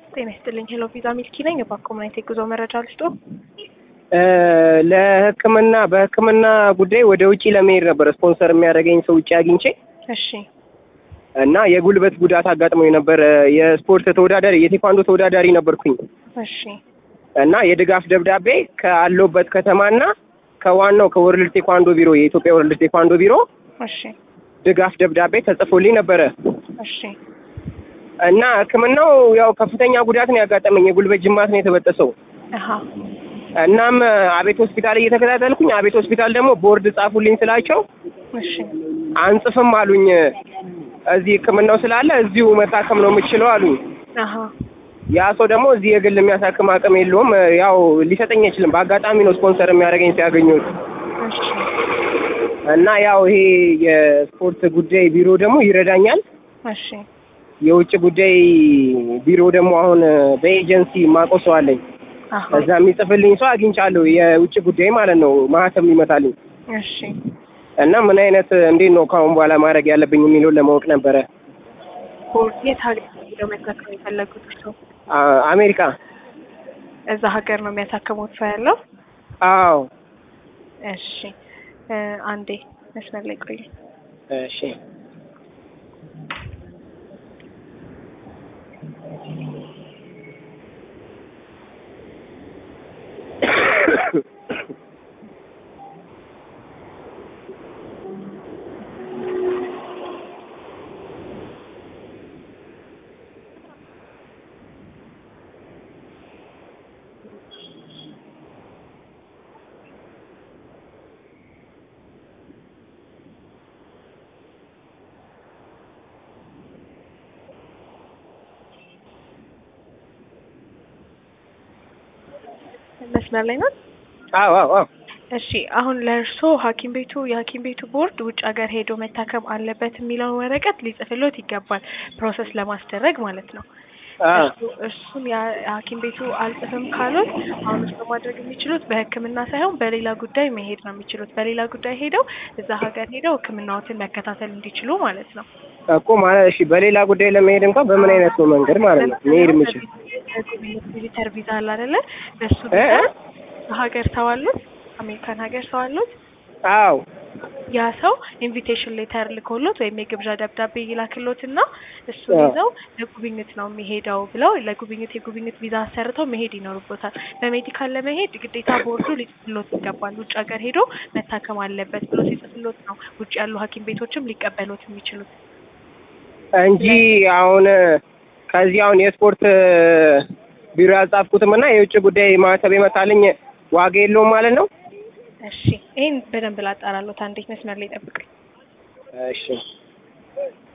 ጤና ይስጥልኝ። ሄሎ ቪዛ ሚልኪ ነኝ። የባኮምናይት የጉዞ መረጃ ልስጦ። ለሕክምና በሕክምና ጉዳይ ወደ ውጪ ለመሄድ ነበር ስፖንሰር የሚያደርገኝ ሰው ውጪ አግኝቼ እሺ እና የጉልበት ጉዳት አጋጥሞኝ ነበር። የስፖርት ተወዳዳሪ የቴኳንዶ ተወዳዳሪ ነበርኩኝ እሺ እና የድጋፍ ደብዳቤ ካለሁበት ከተማና ከዋናው ከወርልድ ቴኳንዶ ቢሮ የኢትዮጵያ ወርልድ ቴኳንዶ ቢሮ እሺ ድጋፍ ደብዳቤ ተጽፎልኝ ነበረ እሺ እና ሕክምናው ያው ከፍተኛ ጉዳት ነው ያጋጠመኝ። የጉልበት ጅማት ነው የተበጠሰው። አሀ እናም አቤት ሆስፒታል እየተከታተልኩኝ አቤት ሆስፒታል ደግሞ ቦርድ ጻፉልኝ ስላቸው እሺ አንጽፍም አሉኝ። እዚህ ሕክምናው ስላለ እዚሁ መታከም ነው የምችለው አሉኝ። አሀ ያ ሰው ደግሞ እዚህ የግል የሚያሳክም አቅም የለውም። ያው ሊሰጠኝ አይችልም። በአጋጣሚ ነው ስፖንሰር የሚያደርገኝ ሲያገኙት እሺ እና ያው ይሄ የስፖርት ጉዳይ ቢሮ ደግሞ ይረዳኛል። እሺ የውጭ ጉዳይ ቢሮ ደግሞ አሁን በኤጀንሲ ማውቀው ሰው አለኝ። አሀ እዛ የሚጽፍልኝ ሰው አግኝቻለሁ። የውጭ ጉዳይ ማለት ነው ማህተም ይመታልኝ እሺ እና ምን አይነት እንዴት ነው ከአሁን በኋላ ማድረግ ያለብኝ የሚለውን ለማወቅ ነበረ። ቦርድ የት ሀገር ሄደው መታከም የፈለጉት ሰው አ- አሜሪካ። እዛ ሀገር ነው የሚያሳክሙት ሰው ያለው? አዎ እሺ እ አንዴ መስመር ላይ ቆዩ። እሺ መስመር ላይ ናት። አዎ አዎ አዎ እሺ አሁን ለእርሶ ሐኪም ቤቱ የሐኪም ቤቱ ቦርድ ውጭ ሀገር ሄዶ መታከም አለበት የሚለውን ወረቀት ሊጽፍሎት ይገባል፣ ፕሮሰስ ለማስደረግ ማለት ነው። አ እሱ- እሱን ያ- ሐኪም ቤቱ አልጽፍም ካሉት አሁን እሱ ማድረግ የሚችሉት በሕክምና ሳይሆን በሌላ ጉዳይ መሄድ ነው የሚችሉት። በሌላ ጉዳይ ሄደው እዛ ሀገር ሄደው ሕክምናዎትን መከታተል እንዲችሉ ማለት ነው። እኮ ማለት እሺ፣ በሌላ ጉዳይ ለመሄድ እንኳን በምን አይነት ነው መንገድ ማለት ነው መሄድ የምችል? ቪዚተር ቪዛ አለ አይደለ? በሱ እ? ቪዛ ሀገር ሰው አሉት፣ አሜሪካን ሀገር ሰው አሉት። አዎ ያ ሰው ኢንቪቴሽን ሌተር ልኮሎት ወይም የግብዣ ደብዳቤ ይላክሎት እና እሱን አዎ። ይዘው ለጉብኝት ነው የሚሄደው ብለው ለጉብኝት የጉብኝት ቪዛ አሰርተው መሄድ ይኖርቦታል። በሜዲካል ለመሄድ ግዴታ ቦርዱ ሊጽፍሎት ይገባል። ውጭ ሀገር ሄዶ መታከም አለበት ብሎ ሲጽፍሎት ነው ውጭ ያሉ ሐኪም ቤቶችም ሊቀበሉት የሚችሉት። እንጂ አሁን ከዚህ አሁን የስፖርት ቢሮ ያልጻፍኩትም እና የውጭ ጉዳይ ማህተብ የመታልኝ ዋጋ የለውም ማለት ነው። እሺ ይህን በደንብ ላጣራሎት። አንዴት መስመር ላይ ጠብቀኝ። እሺ